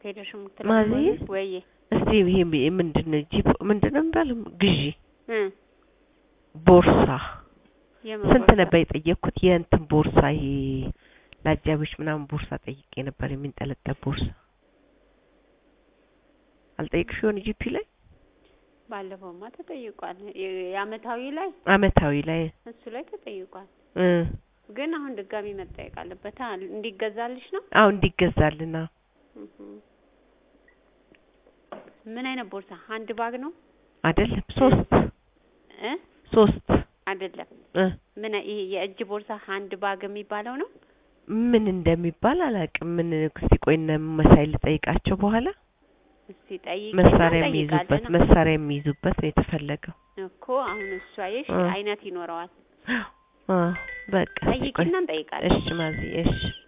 ሄደሽ ማዚ? የምትለው ወይ እስቲ ይሄ ምንድን ነው ጂፕ ምንድን ነው የሚባለው ግዢ እ ቦርሳ የምን ስንት ቦርሳ? ነበር የጠየቅኩት? የእንትን ቦርሳ ይሄ ለአጃቢዎች ምናምን ቦርሳ ጠይቄ ነበር፣ የሚንጠለጠል ቦርሳ አልጠየቅሽ ይሆን ጂፒ ላይ ባለፈውማ ተጠይቋል። የ- የአመታዊ ላይ አመታዊ ላይ እሱ ላይ ተጠይቋል። እ ግን አሁን ድጋሚ መጠየቅ አለበት አ እንዲገዛልሽ ነው። አዎ እንዲገዛልና እህ ምን አይነት ቦርሳ? አንድ ባግ ነው አይደለም ሶስት እ ሶስት አይደለም እ ምን ይሄ የእጅ ቦርሳ አንድ ባግ የሚባለው ነው። ምን እንደሚባል አላውቅም። ምን እስቲ ቆይ እነ መሳይ ልጠይቃቸው በኋላ እስቲ ጠይቂ መሳሪያ የሚይዙበት መሳሪያ የሚይዙበት ነው የተፈለገው። እኮ አሁን እሷ አየሽ እ አይነት ይኖረዋል። አ በቃ እስቲ ቆይ ጠይቂና እንጠይቃለን። እሺ ማዚ እሺ